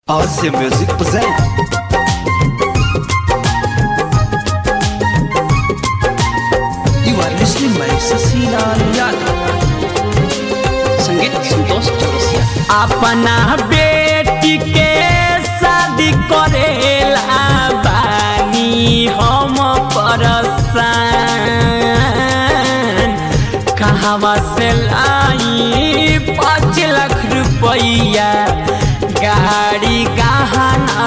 RC Music present. You are listening by Sasina Yadav. संगीत संतोष चौरसिया अपना बेटी के शादी करेला बानी हम परसान कहवा से लाई पाँच लाख रुपया गाड़ी गहना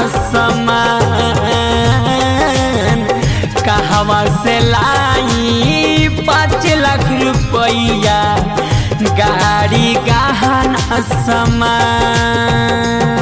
सामान कहवा से लाई पाँच लाख रुपया गाड़ी गहना सामान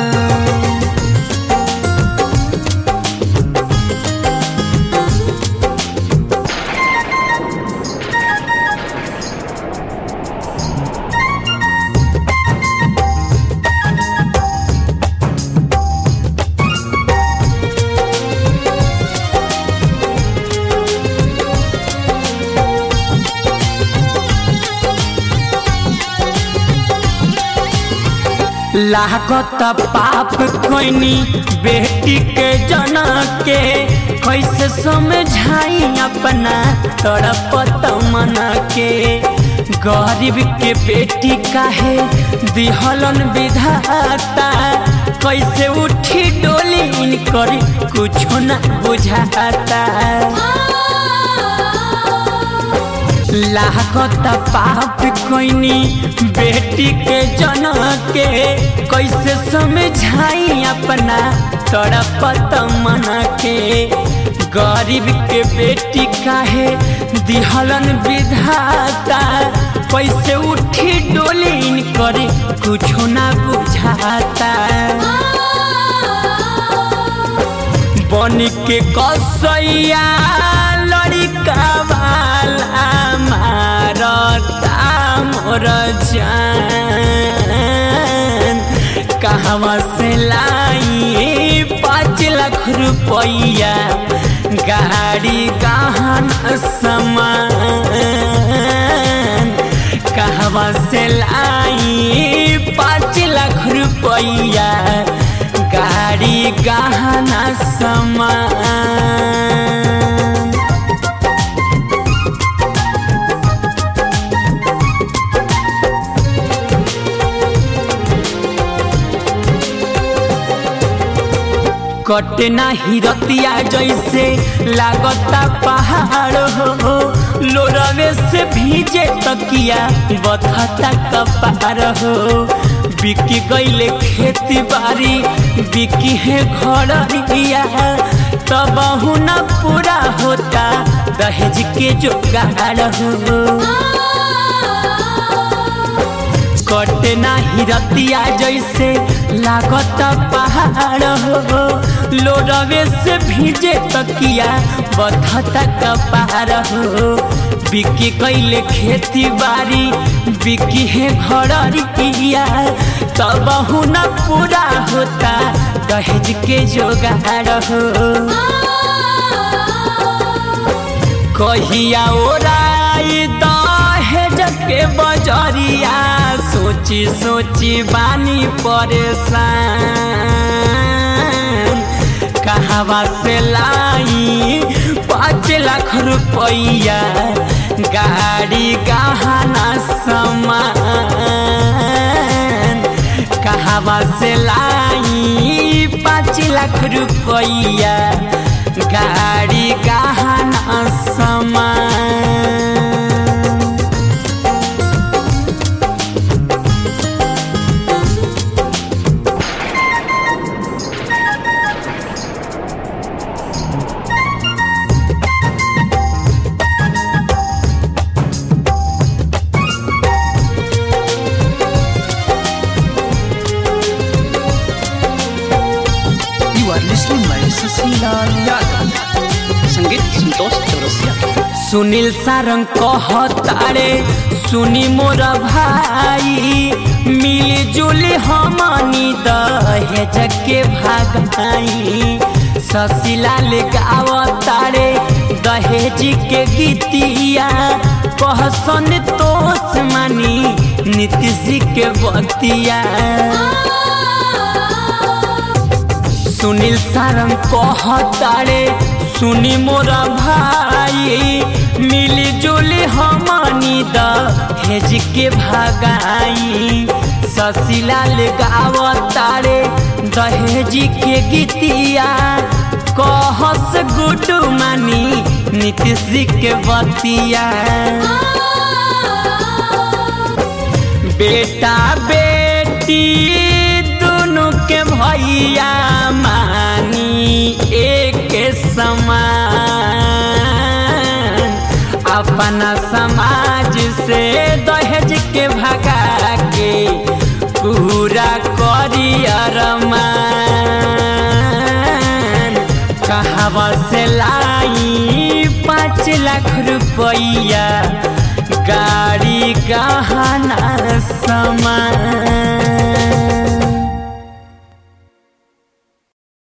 लागत पाप कोइनी बेटी के जना के कैसे समझाई अपना तड़पत मन के गरीब के बेटी काहे दिहलन विधाता कैसे उठी डोली इनकर कुछो न बुझाता लागत पाप कोइनी बेटी के जना के कैसे समझाई अपना तड़पत मन के गरीब के बेटी काहे दिहलन विधाता कैसे उठी डोली करे कुछो ना बुझाता बन के कसैया लड़का वाला मारता मोर जान कहवा से लाई पाँच लाख रुपया गाड़ी गहन सामान कहवा से लाई पाँच लाख रुपया गाड़ी गहना सामान कटे नाही रतिया जैसे लागता पहाड़ हो लोरवे से भीजे तकिया बथता कपार हो बिकी गईले खेती बाड़ी बिकी है घड़िया तब न पूरा होता दहेज के जोगाड़ हो कटे नाही रतिया जैसे लागत पहाड़ हो लोरवे से भीजे तकिया बधता कपार हो बिकी कैले खेती बाड़ी बिकी है घड़िया तब न पूरा होता दहेज के जोगाड़ हो कहिया ओराई दहेज के बजरिया सोची सोची बानी परेशान कहवा से लाई पाँच लाख रुपया गाड़ी गहना सामान कहवा से लाई पाँच लाख रुपया गाड़ी गहना सामान You are listening by Sasina Yadav. संगीत संतोष चौरसिया सुनील सारंग कहतारे सुनी मोर भाई मिली जुली हमनी दहेज के भागाई ससीलाल गावतारे दहेज के गीतिया कहसन तोस मानी नीतीश के बतिया सुनील सारंग कहतारे सुनी मोरा भाई मिली जुली हमनी दहेज के भगाई ससीलाल गावतारे दहेज के गीतिया कहस गुडू मानी नीतीश के बतिया बेटा बेटी दोनों के भैया मानी एक समान अपना समाज से दहेज के भगा के पूरा करियर मान कहावा से लाई पाँच लाख रुपया गाड़ी गहना समान